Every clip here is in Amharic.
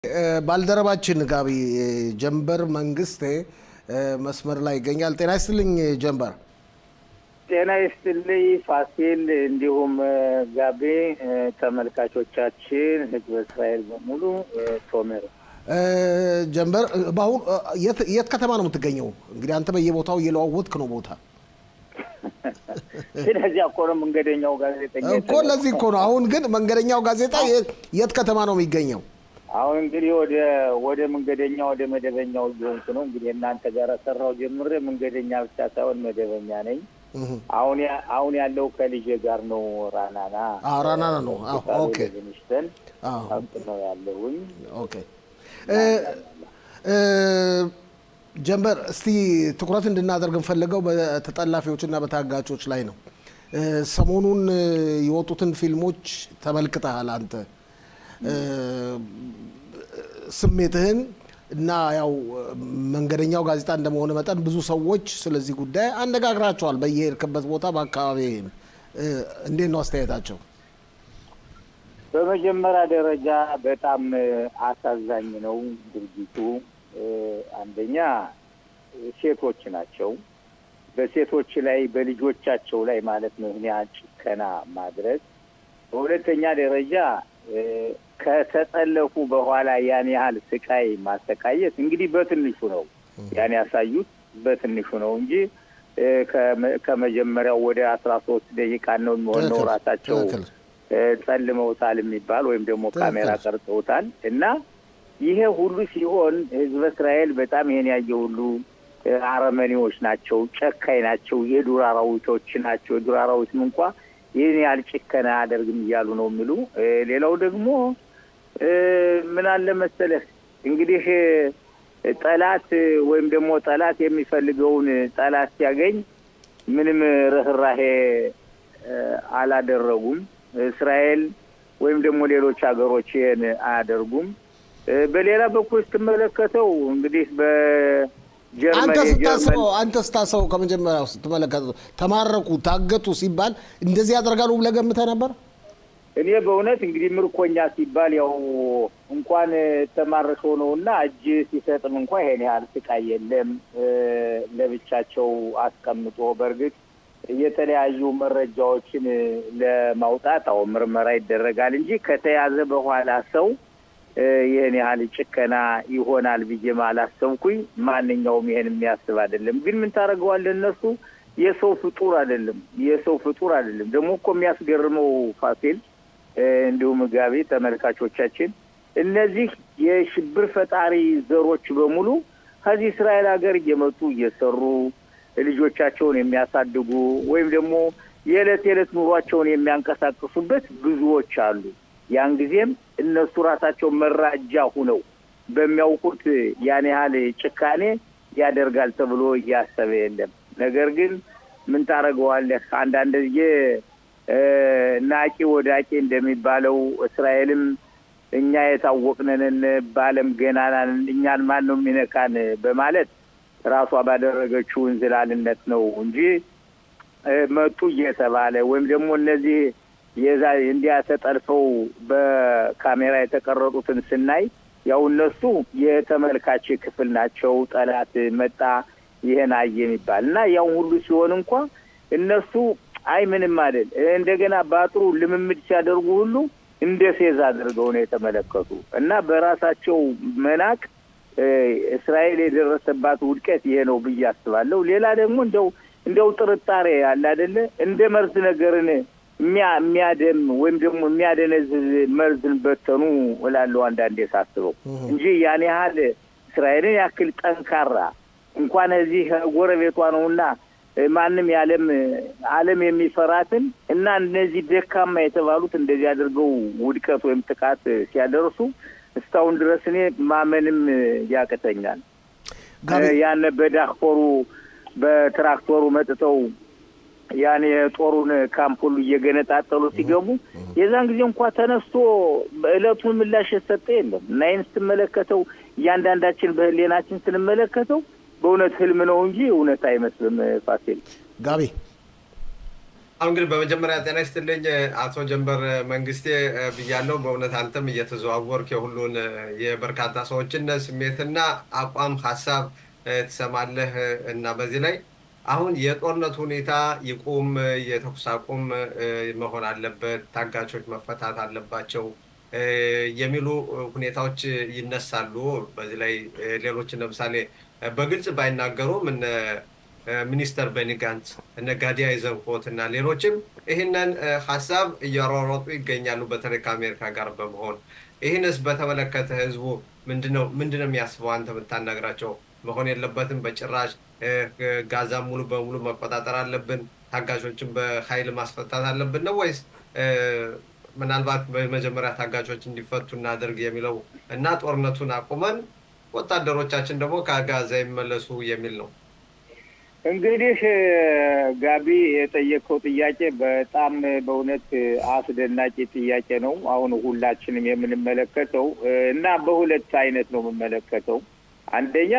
ባልደረባችን ጋቢ ጀንበር መንግስቴ መስመር ላይ ይገኛል። ጤና ይስጥልኝ ጀንበር። ጤና ይስጥልኝ ፋሲል፣ እንዲሁም ጋቤ ተመልካቾቻችን፣ ህዝበ እስራኤል በሙሉ ቶሜር ጀንበር፣ በአሁኑ የት ከተማ ነው የምትገኘው? እንግዲህ አንተ በየቦታው እየለዋወጥክ ነው ቦታ ስለዚህ እኮ ነው መንገደኛው ጋዜጠኛ እኮ ለዚህ እኮ ነው። አሁን ግን መንገደኛው ጋዜጣ የት ከተማ ነው የሚገኘው? አሁን እንግዲህ ወደ ወደ መንገደኛ ወደ መደበኛው እየሆንኩ ነው። እንግዲህ እናንተ ጋር ሰራው ጀምሬ መንገደኛ ብቻ ሳይሆን መደበኛ ነኝ። አሁን አሁን ያለው ከልጄ ጋር ነው። ራናና ራናና ነው። ኦኬ ሚኒስተን ነው ያለሁኝ። ኦኬ ጀንበር፣ እስቲ ትኩረት እንድናደርግ እንፈልገው በተጠላፊዎች እና በታጋቾች ላይ ነው። ሰሞኑን የወጡትን ፊልሞች ተመልክተሃል አንተ ስሜትህን እና ያው መንገደኛው ጋዜጣ እንደመሆነ መጠን ብዙ ሰዎች ስለዚህ ጉዳይ አነጋግራቸዋል። በየሄድክበት ቦታ በአካባቢ እንዴት ነው አስተያየታቸው? በመጀመሪያ ደረጃ በጣም አሳዛኝ ነው ድርጊቱ። አንደኛ ሴቶች ናቸው። በሴቶች ላይ በልጆቻቸው ላይ ማለት ነው ይህን ያህል ጭከና ማድረግ። በሁለተኛ ደረጃ ከተጠለፉ በኋላ ያን ያህል ስቃይ ማሰቃየት እንግዲህ በትንሹ ነው ያን ያሳዩት በትንሹ ነው እንጂ ከመጀመሪያው ወደ አስራ ሶስት ደቂቃ ነው የሚሆነው ራሳቸው ጸልመውታል የሚባል ወይም ደግሞ ካሜራ ቀርጸውታል እና ይሄ ሁሉ ሲሆን ህዝበ እስራኤል በጣም ይሄን ያየ ሁሉ አረመኔዎች ናቸው፣ ጨካኝ ናቸው፣ የዱር አራዊቶች ናቸው። የዱር አራዊትም እንኳ ይህን ያህል ጭከና አያደርግም እያሉ ነው የሚሉ። ሌላው ደግሞ ምን አለ መሰለህ እንግዲህ ጠላት ወይም ደግሞ ጠላት የሚፈልገውን ጠላት ሲያገኝ ምንም ርኅራሄ አላደረጉም። እስራኤል ወይም ደግሞ ሌሎች ሀገሮች ይህን አያደርጉም። በሌላ በኩል ስትመለከተው እንግዲህ አንተ ስታስበው አንተ ስታስበው ከመጀመሪያው ስትመለከተው ተማረኩ፣ ታገቱ ሲባል እንደዚህ ያደርጋሉ ብለህ ገምተህ ነበር? እኔ በእውነት እንግዲህ ምርኮኛ ሲባል ያው እንኳን ተማርከው ነው እና እጅ ሲሰጥም እንኳ ይሄን ያህል ስቃይ የለም። ለብቻቸው አስቀምጦ በእርግጥ የተለያዩ መረጃዎችን ለማውጣት አሁን ምርመራ ይደረጋል እንጂ ከተያዘ በኋላ ሰው ይህን ያህል ጭከና ይሆናል ብዬ አላሰብኩኝ። ማንኛውም ይሄን የሚያስብ አይደለም። ግን ምን ታደርገዋለህ? እነሱ የሰው ፍጡር አይደለም፣ የሰው ፍጡር አይደለም። ደግሞ እኮ የሚያስገርመው ፋሲል፣ እንዲሁም ጋቢ ተመልካቾቻችን፣ እነዚህ የሽብር ፈጣሪ ዘሮች በሙሉ ከዚህ እስራኤል ሀገር እየመጡ እየሰሩ ልጆቻቸውን የሚያሳድጉ ወይም ደግሞ የዕለት የዕለት ኑሯቸውን የሚያንቀሳቅሱበት ብዙዎች አሉ። ያን ጊዜም እነሱ ራሳቸው መራጃ ሁነው በሚያውቁት ያን ያህል ጭካኔ ያደርጋል ተብሎ እያሰበ የለም። ነገር ግን ምን ታደርገዋለህ? አንዳንድ ጊዜ ናቂ ወዳቂ እንደሚባለው እስራኤልም እኛ የታወቅነንን በዓለም ገናናን እኛን ማን ነው የሚነካን በማለት ራሷ ባደረገችው እንዝላልነት ነው እንጂ መጡ እየተባለ ወይም ደግሞ እነዚህ የዛ እንዲያ ተጠልፈው በካሜራ የተቀረጡትን ስናይ ያው እነሱ የተመልካች ክፍል ናቸው። ጠላት መጣ ይሄን አየ የሚባል እና ያው ሁሉ ሲሆን እንኳ እነሱ አይ ምንም አይደል እንደገና በአጥሩ ልምምድ ሲያደርጉ ሁሉ እንደ ፌዝ አድርገው ነው የተመለከቱ እና በራሳቸው መናቅ እስራኤል የደረሰባት ውድቀት ይሄ ነው ብዬ አስባለሁ። ሌላ ደግሞ እንደው እንደው ጥርጣሬ አለ አይደለ እንደ መርዝ ነገርን የሚያደም ወይም ደግሞ የሚያደነዝዝ መርዝን በተኑ እላለሁ አንዳንዴ ሳስበው እንጂ ያን ያህል እስራኤልን ያክል ጠንካራ እንኳን እዚህ ጎረቤቷ ነውና ማንም የዓለም ዓለም የሚፈራትን እና እነዚህ ደካማ የተባሉት እንደዚህ አድርገው ውድቀት ወይም ጥቃት ሲያደርሱ እስካሁን ድረስ እኔ ማመንም ያቅተኛል። ያን በዳክፎሩ በትራክተሩ መጥተው ያን የጦሩን ካምፕ ሁሉ እየገነጣጠሉ ሲገቡ የዛን ጊዜ እንኳ ተነስቶ በእለቱን ምላሽ የሰጠ የለም እና ይህን ስትመለከተው እያንዳንዳችን በህሌናችን ስንመለከተው በእውነት ህልም ነው እንጂ እውነት አይመስልም። ፋሲል ጋቢ አሁን እንግዲህ በመጀመሪያ ጤና ይስጥልኝ አቶ ጀንበር መንግስቴ ብያለው። በእውነት አንተም እየተዘዋወርክ የሁሉን የበርካታ ሰዎችን ስሜትና አቋም ሀሳብ ትሰማለህ እና በዚህ ላይ አሁን የጦርነት ሁኔታ ይቁም፣ የተኩስ አቁም መሆን አለበት፣ ታጋቾች መፈታት አለባቸው የሚሉ ሁኔታዎች ይነሳሉ። በዚህ ላይ ሌሎችን ለምሳሌ በግልጽ ባይናገሩም እነ ሚኒስተር ቤኒ ጋንትስ እነ ጋዲ አይዘንኮት እና ሌሎችም ይህንን ሀሳብ እያሯሯጡ ይገኛሉ። በተለይ ከአሜሪካ ጋር በመሆን ይህንስ በተመለከተ ህዝቡ ምንድነው ምንድነው የሚያስበው? አንተ የምታናግራቸው መሆን የለበትም በጭራሽ ጋዛ ሙሉ በሙሉ መቆጣጠር አለብን፣ ታጋቾችን በኃይል ማስፈታት አለብን ነው ወይስ ምናልባት በመጀመሪያ ታጋቾች እንዲፈቱ እናደርግ የሚለው እና ጦርነቱን አቁመን ወታደሮቻችን ደግሞ ከጋዛ ይመለሱ የሚል ነው? እንግዲህ ጋቢ የጠየቀው ጥያቄ በጣም በእውነት አስደናቂ ጥያቄ ነው። አሁን ሁላችንም የምንመለከተው እና በሁለት አይነት ነው የምመለከተው። አንደኛ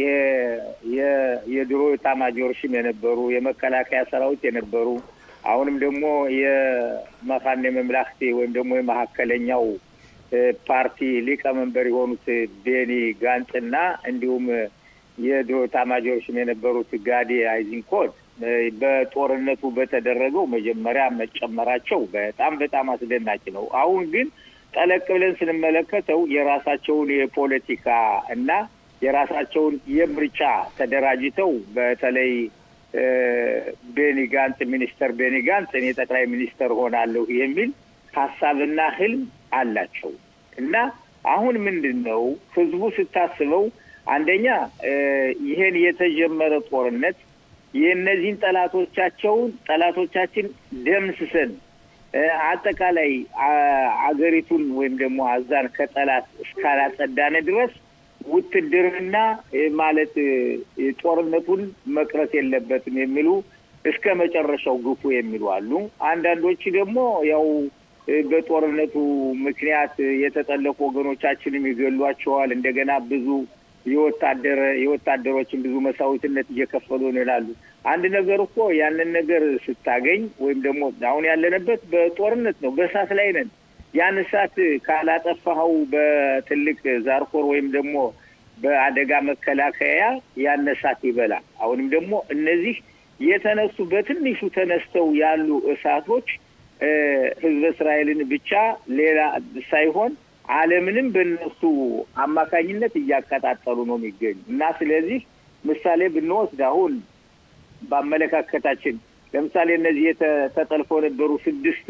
የድሮ ኤታማዦር ሹም የነበሩ የመከላከያ ሰራዊት የነበሩ አሁንም ደግሞ የመካነ መምላክቴ ወይም ደግሞ የመካከለኛው ፓርቲ ሊቀመንበር የሆኑት ቤኒ ጋንጽና እንዲሁም የድሮ ኤታማዦር ሹም የነበሩት ጋዲ አይዝንኮት በጦርነቱ በተደረገው መጀመሪያ መጨመራቸው በጣም በጣም አስደናቂ ነው። አሁን ግን ጠለቅ ብለን ስንመለከተው የራሳቸውን የፖለቲካ እና የራሳቸውን የምርጫ ተደራጅተው በተለይ ቤኒ ጋንጽ ሚኒስተር ቤኒ ጋንጽ እኔ ጠቅላይ ሚኒስተር ሆናለሁ የሚል ሀሳብና ህልም አላቸው እና አሁን ምንድን ነው ህዝቡ ስታስበው አንደኛ ይህን የተጀመረ ጦርነት የእነዚህን ጠላቶቻቸውን ጠላቶቻችን ደምስሰን አጠቃላይ አገሪቱን ወይም ደግሞ አዛን ከጠላት እስካላጸዳነ ድረስ ውትድርና ማለት ጦርነቱን መቅረት የለበትም የሚሉ እስከ መጨረሻው ግፉ የሚሉ አሉ። አንዳንዶች ደግሞ ያው በጦርነቱ ምክንያት የተጠለፉ ወገኖቻችንም ይገሏቸዋል። እንደገና ብዙ የወታደር የወታደሮችን ብዙ መስዋዕትነት እየከፈሉ ነው ይላሉ። አንድ ነገር እኮ ያንን ነገር ስታገኝ ወይም ደግሞ አሁን ያለንበት በጦርነት ነው፣ በእሳት ላይ ነን። ያን እሳት ካላጠፋኸው በትልቅ ዛርኮር ወይም ደግሞ በአደጋ መከላከያ ያን እሳት ይበላል። አሁንም ደግሞ እነዚህ የተነሱ በትንሹ ተነስተው ያሉ እሳቶች ህዝበ እስራኤልን ብቻ ሌላ ሳይሆን ዓለምንም በእነሱ አማካኝነት እያቀጣጠሉ ነው የሚገኙ እና ስለዚህ ምሳሌ ብንወስድ አሁን በአመለካከታችን ለምሳሌ እነዚህ ተጠልፈው የነበሩ ስድስት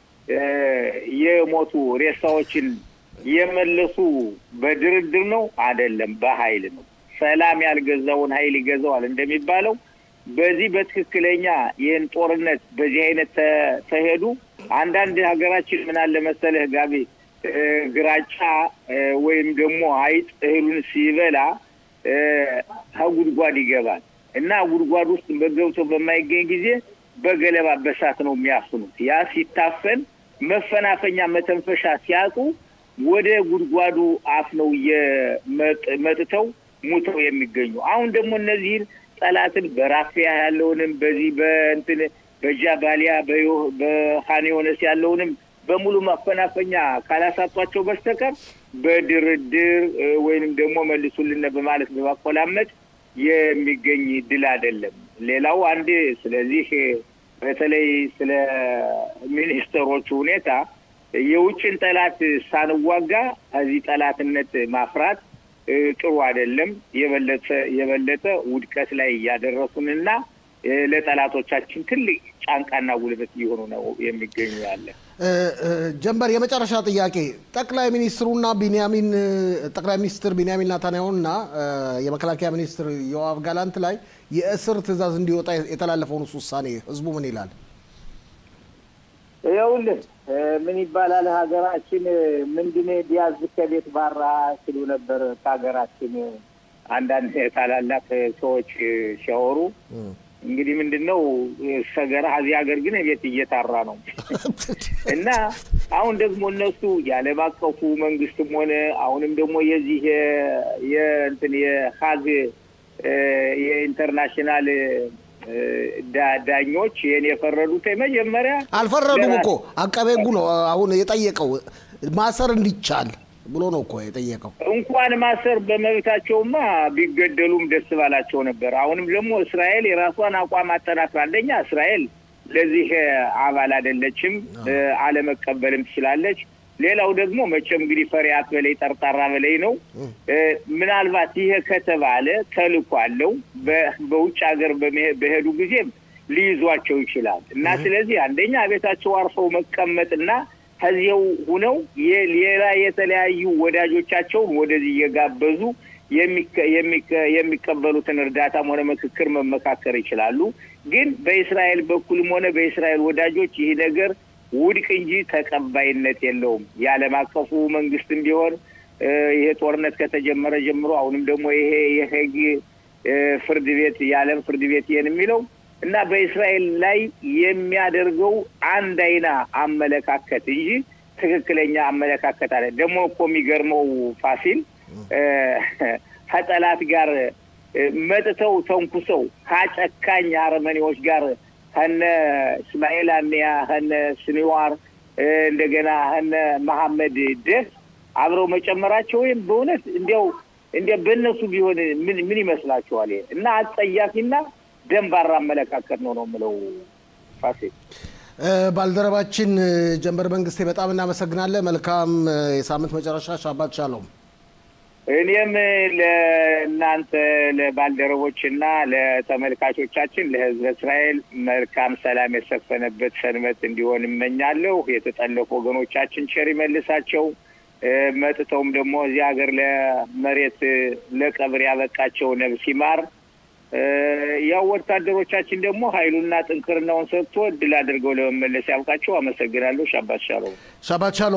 የሞቱ ሬሳዎችን የመለሱ በድርድር ነው አይደለም፣ በኃይል ነው። ሰላም ያልገዛውን ኃይል ይገዛዋል እንደሚባለው በዚህ በትክክለኛ ይህን ጦርነት በዚህ አይነት ተሄዱ። አንዳንድ ሀገራችን ምን አለ መሰለህ ጋቢ ግራጫ ወይም ደግሞ አይጥ እህሉን ሲበላ ከጉድጓድ ይገባል እና ጉድጓድ ውስጥ በገብቶ በማይገኝ ጊዜ በገለባ በሳት ነው የሚያፍኑት። ያ ሲታፈን መፈናፈኛ መተንፈሻ ሲያጡ ወደ ጉድጓዱ አፍ ነው መጥተው ሙተው የሚገኙ። አሁን ደግሞ እነዚህን ጠላትን በራፊያ ያለውንም በዚህ በእንትን በጃባሊያ በሃኒ ዮነስ ያለውንም በሙሉ ማፈናፈኛ ካላሳጧቸው በስተቀር በድርድር ወይንም ደግሞ መልሱልን በማለት በማቆላመጥ የሚገኝ ድል አይደለም። ሌላው አንድ ስለዚህ በተለይ ስለ ሚኒስትሮቹ ሁኔታ የውጭን ጠላት ሳንዋጋ እዚህ ጠላትነት ማፍራት ጥሩ አይደለም። የበለጠ የበለጠ ውድቀት ላይ እያደረሱንና ለጠላቶቻችን ትልቅ ጫንቃና ጉልበት እየሆኑ ነው የሚገኙ ያለ። ጀንበር፣ የመጨረሻ ጥያቄ ጠቅላይ ሚኒስትሩና ቢንያሚን ጠቅላይ ሚኒስትር ቢንያሚን ናታንያሁና የመከላከያ ሚኒስትር ዮአቭ ጋላንት ላይ የእስር ትዕዛዝ እንዲወጣ የተላለፈውን ውሳኔ ህዝቡ ምን ይላል? ይኸውልህ ምን ይባላል ሀገራችን ምንድን ቢያዝ ከቤት ባራ ሲሉ ነበር ከሀገራችን አንዳንድ ታላላቅ ሰዎች ሲያወሩ እንግዲህ ምንድን ነው ሰገራ እዚህ ሀገር ግን ቤት እየታራ ነው እና አሁን ደግሞ እነሱ የዓለም አቀፉ መንግስትም ሆነ አሁንም ደግሞ የዚህ የእንትን የሀግ የኢንተርናሽናል ዳኞች ይህን የፈረዱት መጀመሪያ አልፈረዱም እኮ አቃቤ ሕጉ ነው አሁን የጠየቀው ማሰር እንዲቻል ብሎ ነው እኮ የጠየቀው። እንኳን ማሰር በመብታቸውማ ቢገደሉም ደስ ባላቸው ነበር። አሁንም ደግሞ እስራኤል የራሷን አቋም አጠናክራ አንደኛ እስራኤል ለዚህ አባል አይደለችም፣ አለመቀበልም ትችላለች። ሌላው ደግሞ መቼም እንግዲህ ፈሪሃት በላይ ጠርጣራ በላይ ነው። ምናልባት ይሄ ከተባለ ተልእኮ አለው በውጭ ሀገር በሄዱ ጊዜም ሊይዟቸው ይችላል እና ስለዚህ አንደኛ ቤታቸው አርፈው መቀመጥና ከዚያው ሁነው ሌላ የተለያዩ ወዳጆቻቸውን ወደዚህ እየጋበዙ የሚቀበሉትን እርዳታም ሆነ ምክክር መመካከር ይችላሉ። ግን በእስራኤል በኩልም ሆነ በእስራኤል ወዳጆች ይህ ነገር ውድቅ እንጂ ተቀባይነት የለውም። የዓለም አቀፉ መንግስትም ቢሆን ይሄ ጦርነት ከተጀመረ ጀምሮ አሁንም ደግሞ ይሄ የሄግ ፍርድ ቤት የዓለም ፍርድ ቤት ይሄን የሚለው እና በእስራኤል ላይ የሚያደርገው አንድ አይና አመለካከት እንጂ ትክክለኛ አመለካከት አለ። ደግሞ እኮ የሚገርመው ፋሲል ከጠላት ጋር መጥተው ተንኩሰው ከጨካኝ አረመኔዎች ጋር ከነ እስማኤል አኒያ ከነ ስኒዋር እንደገና ከነ መሐመድ ደስ አብረው መጨመራቸው ወይም በእውነት እንዲያው እንዲያ በእነሱ ቢሆን ምን ምን ይመስላችኋል? እና አጸያፊና ደንባራ አመለካከት ነው ነው የምለው። ፋሲል ባልደረባችን ጀንበር መንግስቴ በጣም እናመሰግናለን። መልካም የሳምንት መጨረሻ። ሻባት ሻሎም። እኔም ለእናንተ ለባልደረቦችና ለተመልካቾቻችን ለሕዝበ እስራኤል መልካም ሰላም የሰፈነበት ሰንበት እንዲሆን እመኛለሁ። የተጠለፉ ወገኖቻችን ቸር ይመልሳቸው። መጥተውም ደግሞ እዚህ ሀገር ለመሬት ለቀብር ያበቃቸው ነብስ ይማር። ያው ወታደሮቻችን ደግሞ ኃይሉና ጥንክርናውን ሰጥቶ እድል አድርገው ለመመለስ ያብቃቸው። አመሰግናለሁ። ሻባት ሻሎም። ሻባት ሻሎም።